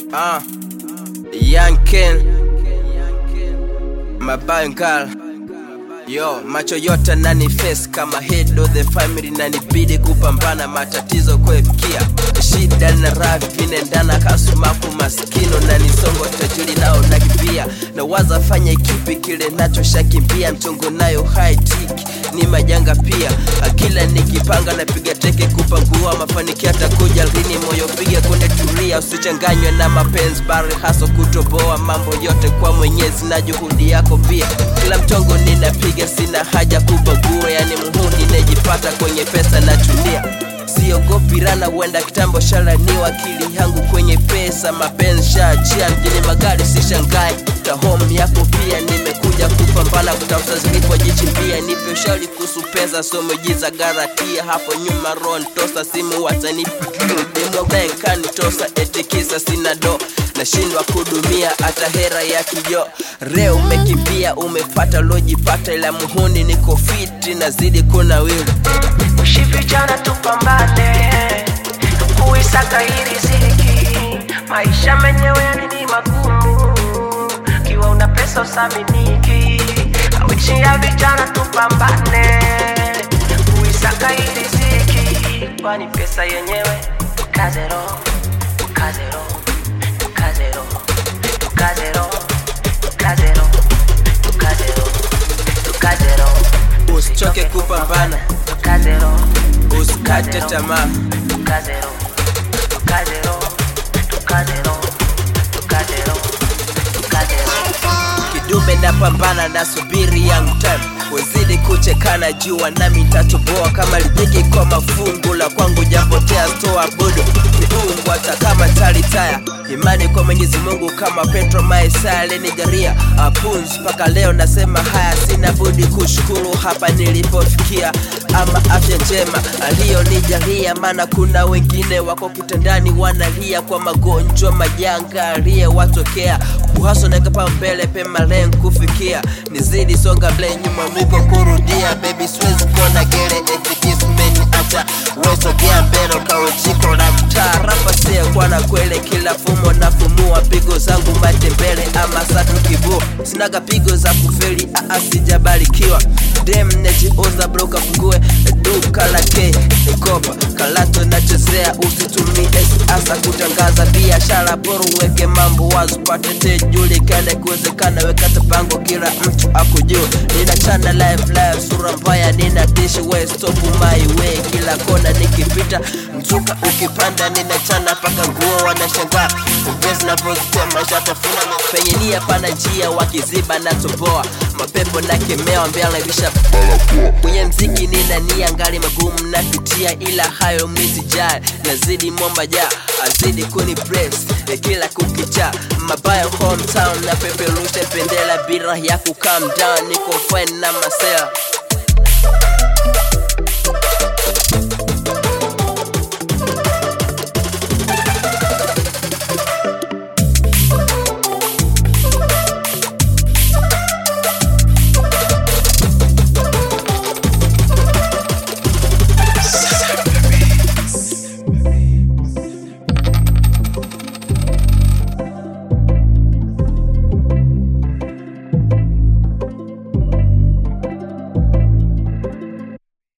Ah, Young Ken Mabangal Yo, macho yote nani face kama head of the family nanibidi kupambana matatizo kuefikia shida na raha vinaendana kasumaku maskino na nisongo tajiri nao nakipia na waza fanya kipi kile nacho shakimbia mchongo nayo high tick ni majanga pia akila nikipanga napiga teke kupangua mafanikio atakuja lini moyo piga kunde tulia usichanganywe na mapenzi bari haso kutoboa mambo yote kwa mwenyezi na juhudi yako pia kila mchongo ninapiga sina haja kubagua yani muhuni nejipata kwenye pesa na tunia siogopi rana huenda kitambo shalaniwa akili yangu kwenye pesa mapenzi shaachia mjini magari sishangai ta home yako pia nimekuja kupambana kutafuta zilipojichimbia nipe ushauri kuhusu pesa somejiza garatia hapo nyuma ron tosa simu watanipigidemobenkanitosa etikisa sina do nashindwa kudumia hata hera ya kijo reo umekimbia umepata lojipata ila muhuni niko fiti nazidi kuna wili Ushi vijana tupambane kuisaka hii riziki, maisha menyewe yani ni magumu, kiwa una pesa usaminiki. Wishi ya vijana tupambane kuisaka hii riziki, kwani pesa yenyewe kazero kazero kazero kazero kazero kazero kazero usichoke kupambana kazero usikate tamaa Tukazero, tukazero, tukazero, tukazero, tukazero. kidume napambana na subiri young time wezidi kuchekana jua nami ntatoboa kama lijiki kwa mafungu la kwangu japotea stoa budu miungu hata kama talitaya imani kwa mwenyezi mungu kama petro maesaya lenigaria apunzi mpaka leo nasema haya sina budi kushukuru hapa nilipofikia ama afya njema aliyonijalia maana kuna wengine wako kitandani wanalia kwa magonjwa majanga aliyewatokea kuhaso nakapa mbele pema len kufikia nizidi songa mbele nyuma mwiko kurudia baby siwezi kuona gere etikismeni acha wesogea mbele kawe jiko la mtaa rapa kwa na kwele kila fumo na fumua pigo zangu matembele ama satu kibuo sinaga pigo za kufeli aa sijabarikiwa dem nejiuza broka fungue duka la k kopa kalato nachezea usitumie asa kutangaza biashara bora uweke mambo wazi pate tejulikane kuwezekana weka tapango kila mtu akujua ninachana live live sura mbaya nina dishi we stop my way kila kona nikipita mzuka ukipanda ninachana paka nguo wanashangaa ongezi navyozitema shatafuna penye nia pana njia wakiziba na toboa mapepo na kemewa mbele visha kwenye mziki nina nia ngali magumu napitia ila hayo misijali nazidi momba ja azidi kuni press ya kila kukicha mabaya hometown na peperusha pendela bila ya kukam down niko fine na masela